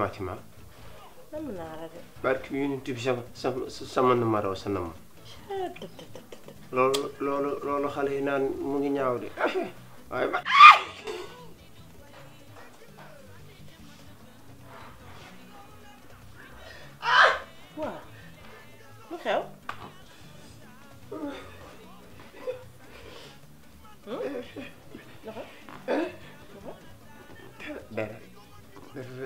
nammaati ma nam naa la de barki yonent bi sama sama sama numéro sa nam loolu loolu loolu xale yi naan mu ngi ñaaw de waaye ba waaw lu xew dafa dara dara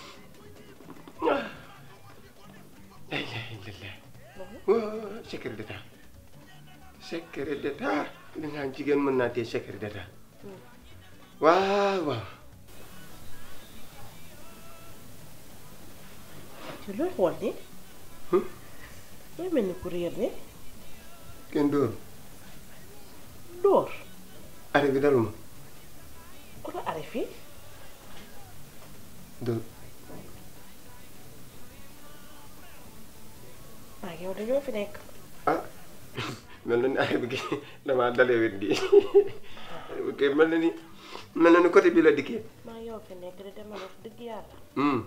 la ilaha illallah waa secret d'état secret d'état li naan jigéen mën naa tee secret d'état waaw waaw ci looy xool ni looy mel ni ku réer ni kenn dóor dóor arrêt bi daluma ku la are fii dóor maa yow dañoo fi nekk ah mel na ni arrêt bi kii damaa dalee wet gi ok mel na ni mel na ni côté bi la dikkee maa yow fi nekk di demal wax dëgg yàlla Hmm.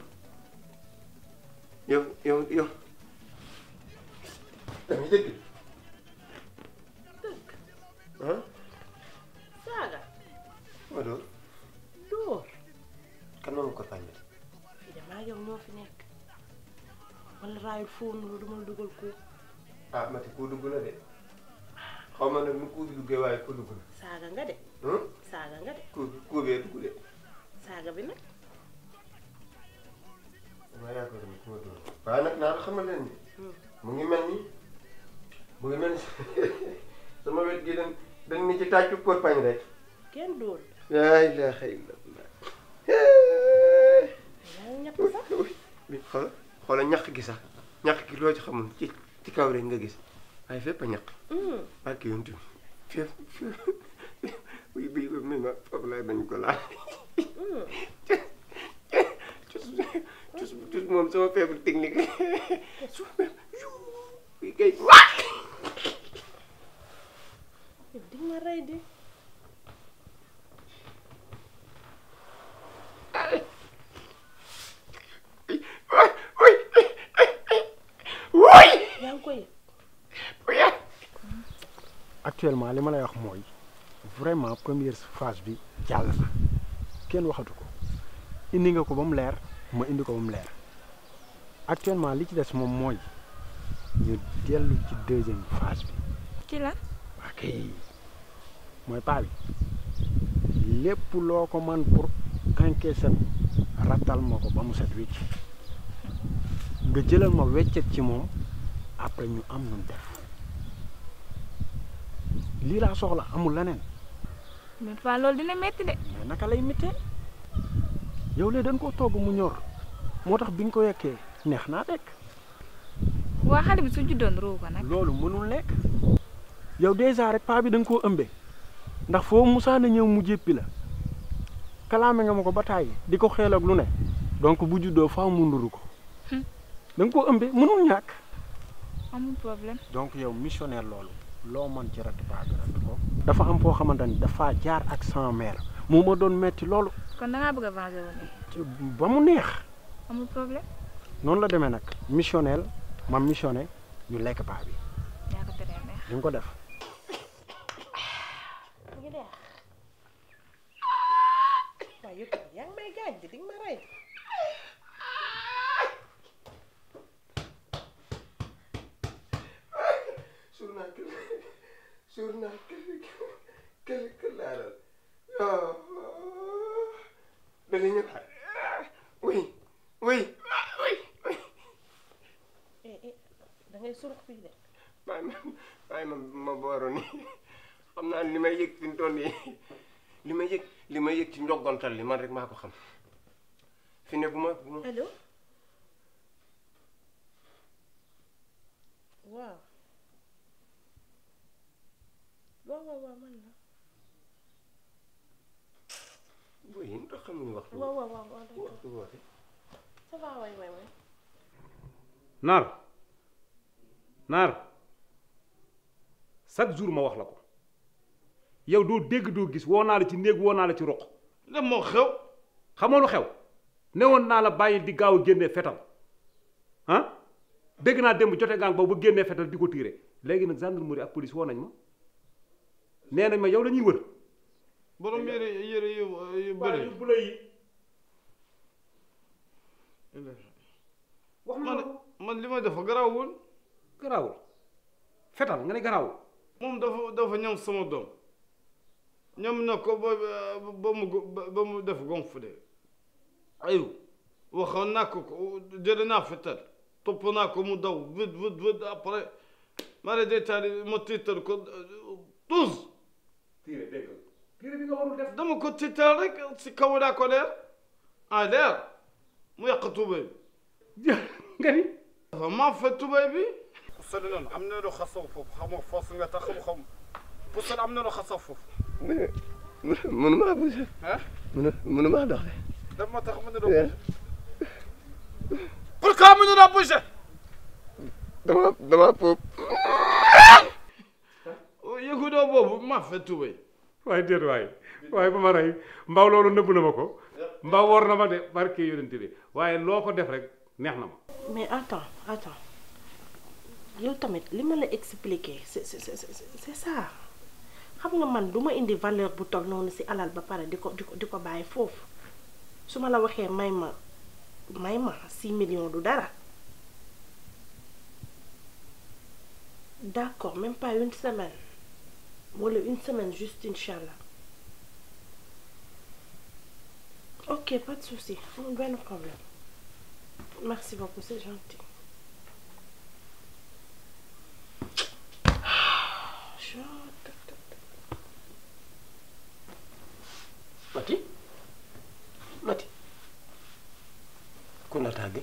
yow yow yow dama dëgg dëgg ah saaga ma dóor dóor kan moom ko fàññi fii de maa yow ñoo fi nekk wala raayul fóonu lu duma la dugal ko ah mati ku dugg na de xaw ma nag nu ku bi duggee waaye ku dugg na saaga nga de hmm? saaga nga de ku ku bee dugg de saaga bi nag dama yaakaar ni ku ma dóor waaye nag naa la xamal leen ni mu ngi mel ni mu ngi mel ni sama wet gi dañ dañ ni ci tàccu korpañ rek kenn dóor laa ilaaha illallah yaa ngi ñett sax bi xoola xoola ñaq gi sax ñaq gi loo ci xamul ci ci kaw rek nga gis waaye fépp a ñaq Hmm. barke yontu fépp fépp bi bi mi ma foofu lay bañ ko laal Hmm. cus cus cus moom sama faible technique su bi kay waa yow di nga ma rey di waay waay waay yaa ngi koy waay actuellement li ma lay wax mooy vraiment première phase bi jàll na kenn waxatu ko indi nga ko ba mu leer ma indi ko ba mu leer actuellement li ci des moom mooy ñu dellu ci deuxième phase bi ci la waa kay mooy paa bi lépp loo ko man pour encaisser rattal ma ko ba mu set wicc nga jëlal ma weccet ci moom après ñu am nun def lii laa soxla amul leneen mais fa loolu dina metti de mais naka lay mittee yow lee dañ koo togg mu ñor moo tax bi nga ko yekkee neex naa lekk waa xale bi su juddoon ruu ko nag loolu mënul nekk yow dèjà rek paa bi da nga koo ëmbee ndax foo musaana ñëw mu jéppi la kalaame nga ma ko ba tàyyi di ko xeel ak lu ne donc bu juddoo faaw mu nduru ko Hmm. da nga koo ëmbee mënul ñàkk amul problème donc yow missionnaire loolu loo mën ci ratt paa bi ratt ko dafa am foo xamante ni dafa jaar ak sans mère moo ma doon metti loolu kon da ngaa bëgg a venger wu nii ci- ba mu neex amul problème noonu la demee nag missionnel ma missionné ñu lekk paa bi yaa ko teree neex di nga ko def mu ngi neex waaye yow tamit yaa ngi may gaañ di di nga ma rey suur naa kër suur naa kër kër kër laalal yoo dana ñëwaat oui oui oui oui eh eh da ngay surux fii de waaye ma waaye ma ma booroon ni xam naa li may yëg fi mu toll nii li may yëg li may yëg ci njoggontal li man rek maa ko xam fi ne bu ma bu ma allo waaw waaw waaw waaw man la booy yi ndax xamuñu waxtu waaw waaw waaw waaw d'accord waxtu woote ça va waay waay waay naar naar chaque jour ma wax la ko yow doo dégg doo gis woo naa la ci néeg woo naa la ci roq lan moo xew xamoo lu xew newoon naa la bàyyil di gaaw a génnee fetal ah dégg naa démb jote ngaa boobu ba génnee fetal di ko tiire léegi nag gendarmerie ak police woo nañ ma nee nañ ma yow la ñuy wër borom yére yére yu yu bëri bu la yi wax ma man man li ma def garaawul garaawul fetal nga ne garaawul moom dafa dafa ñam sama doom ñam na ko ba ba mu ba mu def gonf de ayu waxoon naa ko ko jëlee naa fetal topp naa ko mu daw vite vite vite après mara détaillé ma tiital ko tous tiire dégg nga tiire bi nga warul def dama ko tiital rek si kaw daa ko leer ah leer mu yàq tubéy bi nga ni dafa maa fa tubéy bi sori noonu am na lu xasaw foofu xam nga foos nga tax xam-xam pusal am na lu xasaw foofu mënuma bouger ah mënu mënuma dox de daf ma tax mën na doon pourquoi mënu la bouger dama dama pop yëgu doo boobu maa fa tubéy waaye déet waaye waaye ba ma rey mbaw loolu nëbb na ma ko mbaw war na ma de barke yonente bi waaye loo ko def rek neex na ma mais attends attends yow tamit li ma la expliquer c'est c'est c'est c'est ça xam nga man du ma indi valeur bu toll noonu ci alal ba pare di ko di ko di ko bàyyi foofu su ma la waxee may ma may ma 6 millions du dara d'accord même pas une semaine wala une semaine juste inchallah ok pas de souci amul benn problème merci beaucoup c'est gentil Mati Mati ku la tàgge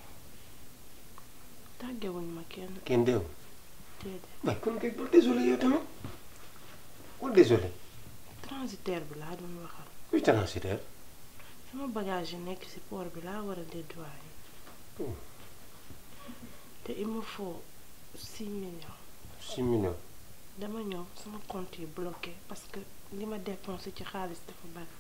tàggewuñ ma kenn kenn deewu déedéet waaye kon kay bul désolé yow tamit bul désolé transitaire bi laa doon waxal kuy transitaire sama bagage yi nekk ci port bi laa war a dédouaner Oh. te il me faut 6 millions six millions dama ñëw sama compte yi bloqué parce que li ma dépensé ci xaalis dafa bari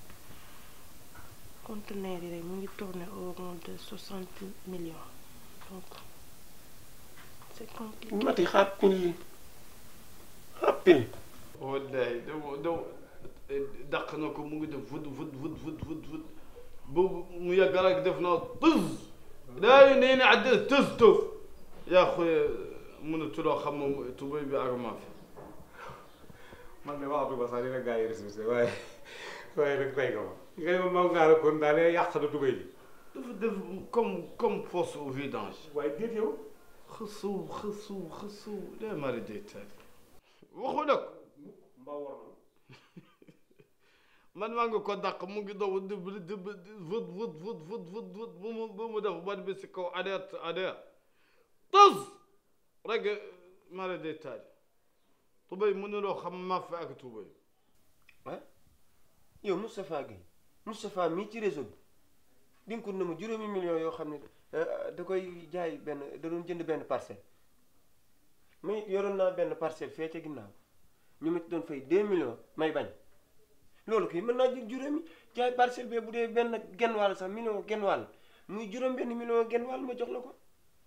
conteneur yi rek mu ngi tourné au rond de 60 millions donc c'est compliqué Mati xàppil xàppil wallaay dama dama dàq na ko mu ngi def vut vut vut vut vut vut boobu mu yàgg rek def na tuz daa nee na àddina tuz tuz yaa xoy mënatuloo xam moom tubéy bi ak maa fi man de waxatu ba sax dina gaa yi respecté waaye waaye nag tey nga ma nga ne ma maw ngaa kon daal day yàq na tubéy ji dafa def comme comme fosse au vidange waaye déet yow xësu xësu xësu lee mari day taal waxu nag mbaa war na man maa ngi ko dàq mu ngi daw di di di vut vut vut vut vut vut bu mu bu mu def ban bi si kaw alerte alerte tës rek mari day taal tubéy mënuloo xam maa fi ak tubéy ah yow Moustapha Gueye Moustapha mii ci réseau bi dinkut na ma juróomi millions yoo xam ne euh, da koy jaay benn da doon jënd benn parcelle mais yoroon naa benn parcelle fee ca ginnaaw ñu ma ci doon fay 2 millions may bañ loolu kay mën naa jël juróomi jaay parcelle bee bu dee benn genn wàll sax million genn wàll muy juróom benn million genn wàll ma jox la ko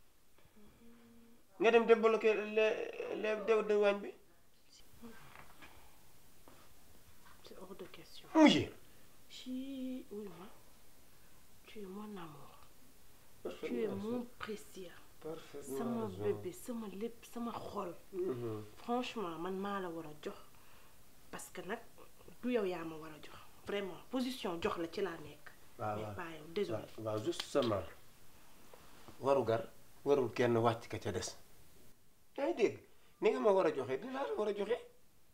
nga dem débloqué les les dew de waañ bi c'est hors de question mujjee ci oui ma tu es mon amour tu es mon précieux sama bébé sama lépp sama xol franchement man maa la war a jox parce que nag du yow yaa ma war a jox vraiment position jox la ci laa nekk waaw mais waaw pas yow désolé waaw waaw justement waru gar warul kenn wàcc ka ca des yaa ngi dégg ni nga ma war a joxe dinaa la war a joxe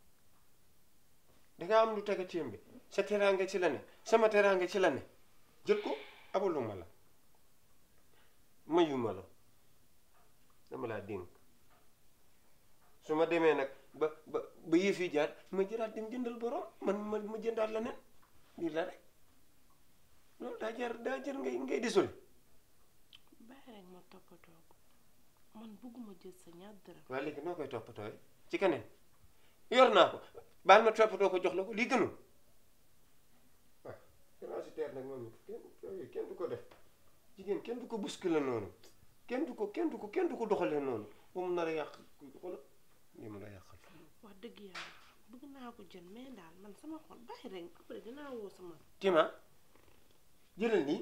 danga am lu tege ci yam bi sa teraanga ci la ne sama teraanga ci la ne jël ko abaluma la mayuma la dama laa dénk su ma demee nag ba ba ba yëf yi jaar ma jëraat dem jëndal borom man ma ma jëndaat la nen lii la rek loolu daa jar daa jar ngay ngay désolé bàyyi rek ma toppatoo ko man bëgguma jël sa ñaar dërëm waaye léegi noo koy toppatooy ci keneen yor naa ko baal ma toppatoo ko jox la ko lii gënul waaw transitaire nag moom it kenn yooyu kenn du ko def jigéen kenn du ko bousculer noonu kenn du ko kenn du ko kenn du ko doxalee noonu ba mu nar a yàq xoolal li mu la yàqal wax dëgg yàlla bëgg naa ko jël mais daal man sama xol bàyyi rek après dinaa woo sama Tima jëlal nii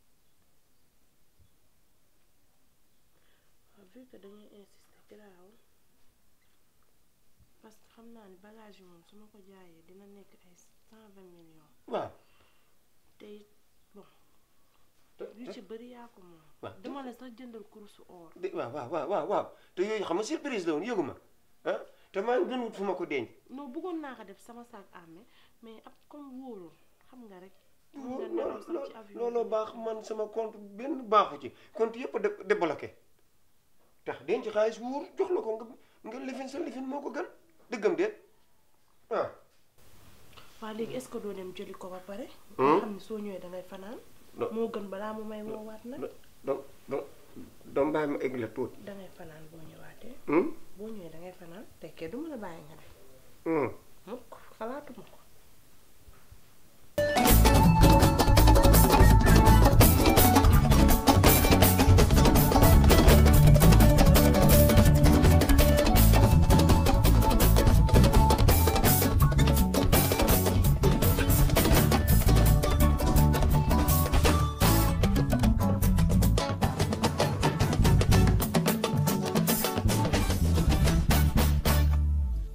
waaw vu que dañuy insister garaawul parce que xam naa ni bagage yi moom su ma ko jaayee dina nekk ay cent vingt millions waaw te it bon te yu ci bëri yaa ko moom waaw dama la sax jëndal kurusu or de waaw waaw waaw waaw waaw te yooyu xam nga surprise la woon yëguma ah te maa ngi doon wut fu ma ko denc non bëggoon naa ko def sama sac à main mais ab comme wóorul xam nga rek mën nga loolu nelaw sax ci avion looloo baax man sama compte benn baaxu ci compte yëpp a dé- débloqué tax denc xaalis wóor jox la ko nga nga lifin sa lifin moo ko gën dëggam déet ah waa léegi est-ce que doo dem jëli ko ba pare Hmm? nga xam ne soo ñëwee dangay fanaan Non. moo gën balaa mu may woowaat nag donc donc donc bàyyi ma egg la tuuti dangay fanaan boo ñëwaatee hum boo ñëwee dangay fanaan tekkee du mën a bàyyi nga def hum mukk xalaatuma ko